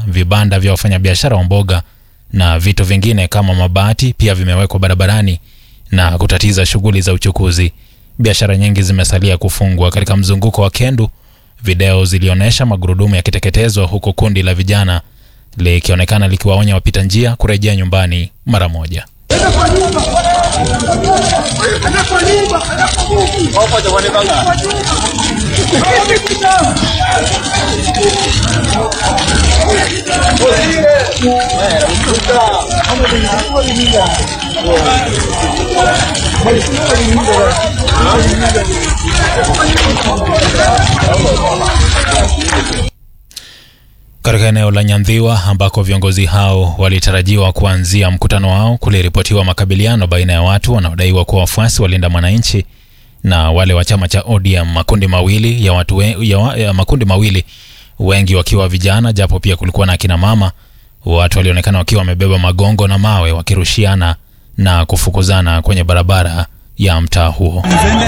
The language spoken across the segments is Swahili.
vibanda vya wafanyabiashara wa mboga na vitu vingine kama mabati pia vimewekwa barabarani na kutatiza shughuli za uchukuzi. Biashara nyingi zimesalia kufungwa. Katika mzunguko wa Kendu, video zilionyesha magurudumu yakiteketezwa huku kundi la vijana likionekana likiwaonya wapita njia kurejea nyumbani mara moja. Katika eneo la Nyandhiwa ambako viongozi hao walitarajiwa kuanzia mkutano wao, kuliripotiwa makabiliano baina ya watu wanaodaiwa kuwa wafuasi wa Linda Mwananchi na wale wa chama cha ODM, makundi mawili ya watu we, ya, wa- ya makundi mawili, wengi wakiwa vijana, japo pia kulikuwa na akina mama. Watu walionekana wakiwa wamebeba magongo na mawe wakirushiana na kufukuzana kwenye barabara ya mtaa huo.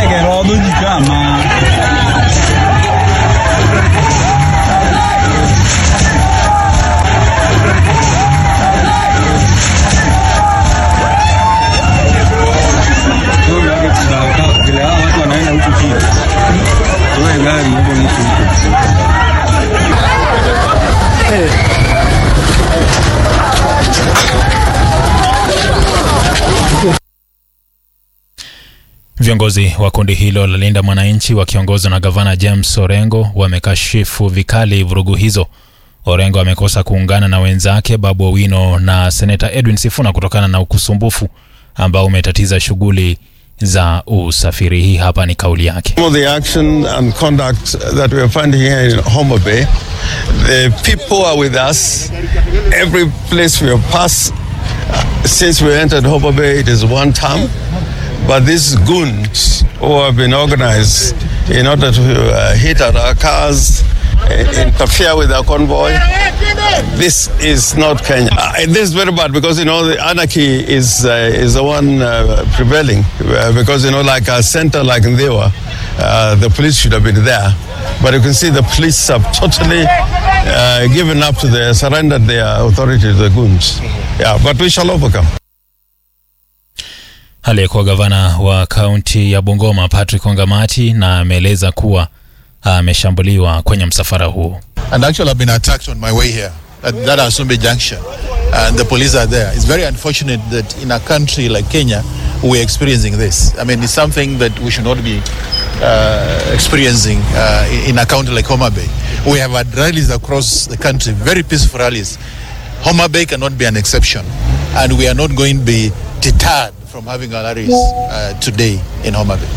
Viongozi wa kundi hilo la Linda Mwananchi wakiongozwa na gavana James Orengo wamekashifu vikali vurugu hizo. Orengo amekosa kuungana na wenzake Babu Owino na seneta Edwin Sifuna kutokana na ukusumbufu ambao umetatiza shughuli za usafiri. Hii hapa ni kauli yake. Some of the action and conduct that we are finding here in Homer Bay, the people are with us. Every place we have passed uh, since we entered Homer Bay, it is one term. But these goons who have been organized in order to uh, hit at our cars, uh, interfere with our convoy, this is not Kenya. Uh, this is very bad because you know the anarchy is uh, is the one uh, prevailing. Uh, because you know, like a center like Ndewa, uh, the police should have been there, but you can see the police have totally uh, given up to the surrendered their authority to the goons. Yeah, but we shall overcome. Aliyekuwa gavana wa kaunti ya Bungoma Patrick Ongamati na ameeleza kuwa ameshambuliwa kwenye msafara huo. and actually I've been attacked on my way here at that Asumbe junction and the police are there. It's very unfortunate that in a country like Kenya we're experiencing this. I mean, it's something that we should not be uh, experiencing uh, in a county like Homa Bay. We have had rallies across the country, very peaceful rallies. Homa Bay cannot be an exception and we are not going to be deterred from having our rallies uh, today in Homa Bay.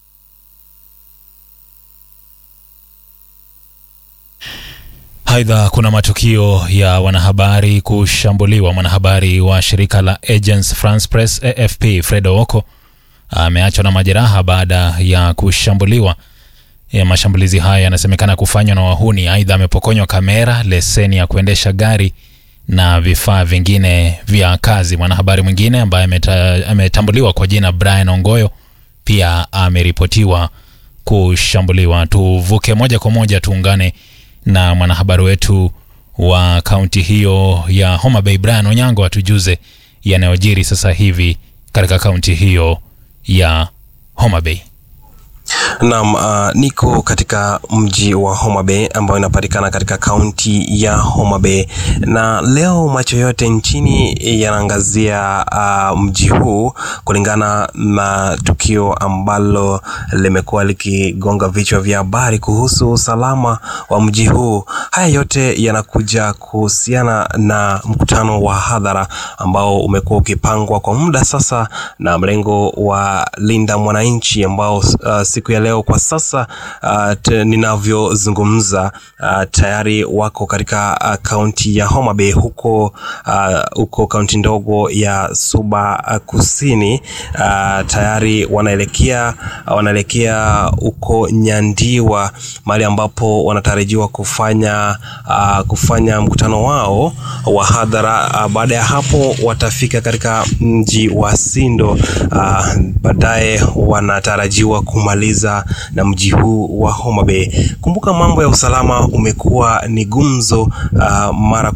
Aidha, kuna matukio ya wanahabari kushambuliwa. Mwanahabari wa shirika la Agence France Presse AFP Fred Owoko ameachwa na majeraha baada ya kushambuliwa. Ya mashambulizi haya yanasemekana kufanywa na wahuni. Aidha, amepokonywa kamera, leseni ya kuendesha gari na vifaa vingine vya kazi. Mwanahabari mwingine ambaye ameta- ametambuliwa kwa jina Brian Ongoyo pia ameripotiwa kushambuliwa. Tuvuke moja kwa moja tuungane na mwanahabari wetu wa kaunti hiyo ya Homa Bay Brian Onyango atujuze yanayojiri sasa hivi katika kaunti hiyo ya Homa Bay. Naam, uh, niko katika mji wa Homa Bay ambayo inapatikana katika kaunti ya Homa Bay, na leo macho yote nchini yanaangazia uh, mji huu kulingana na tukio ambalo limekuwa likigonga vichwa vya habari kuhusu usalama wa mji huu. Haya yote yanakuja kuhusiana na mkutano wa hadhara ambao umekuwa ukipangwa kwa muda sasa na mrengo wa Linda Mwananchi ambao uh, siku ya leo kwa sasa uh, t- ninavyozungumza uh, tayari wako katika uh, kaunti ya Homa Bay huko uh, huko kaunti ndogo ya Suba uh, Kusini uh, tayari wanaelekea uh, wanaelekea huko Nyandiwa mahali ambapo wanatarajiwa kufanya uh, kufanya mkutano wao wa hadhara uh, baada ya hapo watafika katika mji wa Sindo uh, baadaye wanatarajiwa kumaliza na mji huu wa Homa Bay. Kumbuka mambo ya usalama umekuwa ni gumzo uh, mara